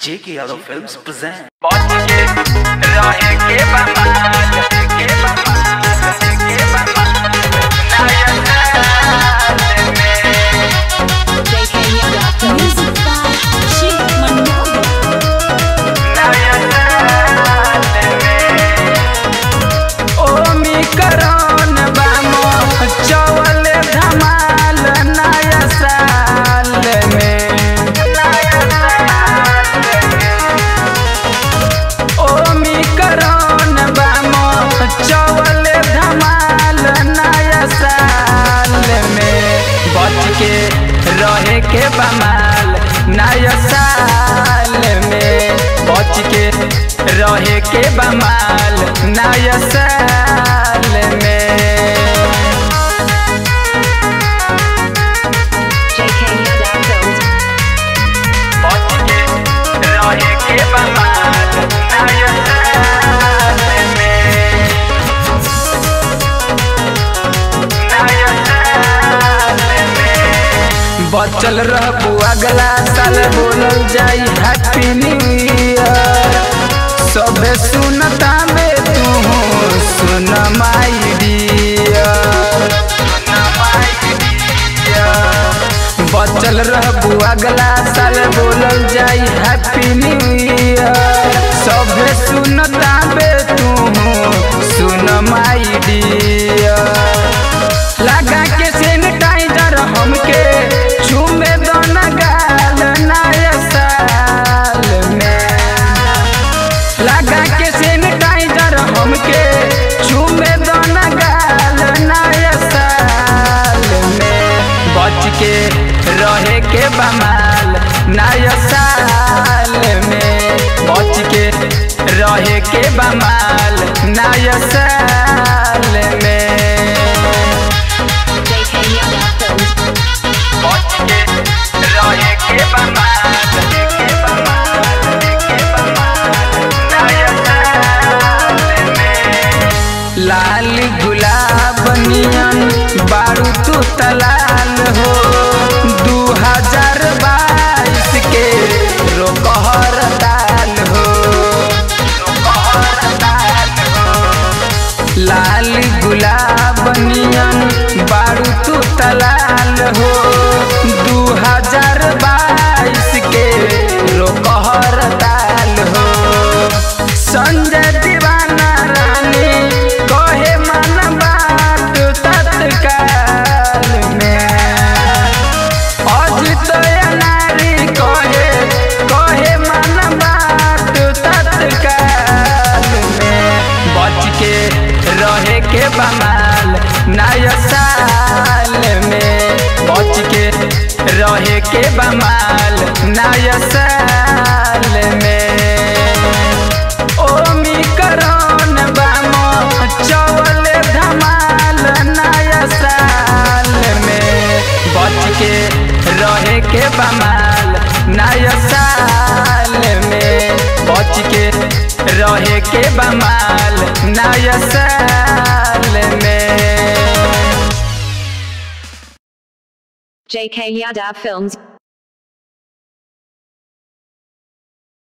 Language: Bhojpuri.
J.K. Yadav Films present. बच के रहे के बमाल के बमाल के बमाल नया साल में JK Yadav Music by Sheikh Manmohan. नया साल में ओमी करन बामो चवल धमाल नया साल में नया साल में ओमी करन बामो चवल धमाल नया साल में बच के रहे के बमाल नया साल में बच के रहे के बमाल नया साल में JK Yadav Films. बच के रहे के बमाल नया साल में नया साल में बचल रहबू अगला साल बोलल जाई हैप्पी न्यू ईयर सबे सुनता में तू सुन माई डियर बचल रहबू अगला साल बोलल जाई हैप्पी न्यू ईयर सबे सुनता में तू सुन माई डियर लगा के सैनिटाइजर हमके छूमे दोना गाल नया साल में लगा के सैनिटाइजर हमके छूमे दोना गाल नया साल में बच के रहे के बमाल नया साल में बच के रहे के बमाल नया साल में JK Yadav Films. बच के रहे के बमाल के बमाल के बमाल नया साल में लाल गुलाब नियन बारू तू तलाल हो दू हजार बाईस के रोकहर दाल हो रोकहर दाल हो लाल गुलाब नियन बारू तू तलाल हो दू हजार बाईस के रोकहर दाल हो संजय दीवाना रानी कहे मन बात तत्काल में अजित नारी कहे कहे मन बात तत्काल में बच के रहे के बमाल नया साल में बच के रहे के बमाल नया साल में ओमी करन बामो चवल धमाल नया साल में बच के रहे के बमाल नया साल में बच के रहे के बमाल नया साल में JK Yadav Films.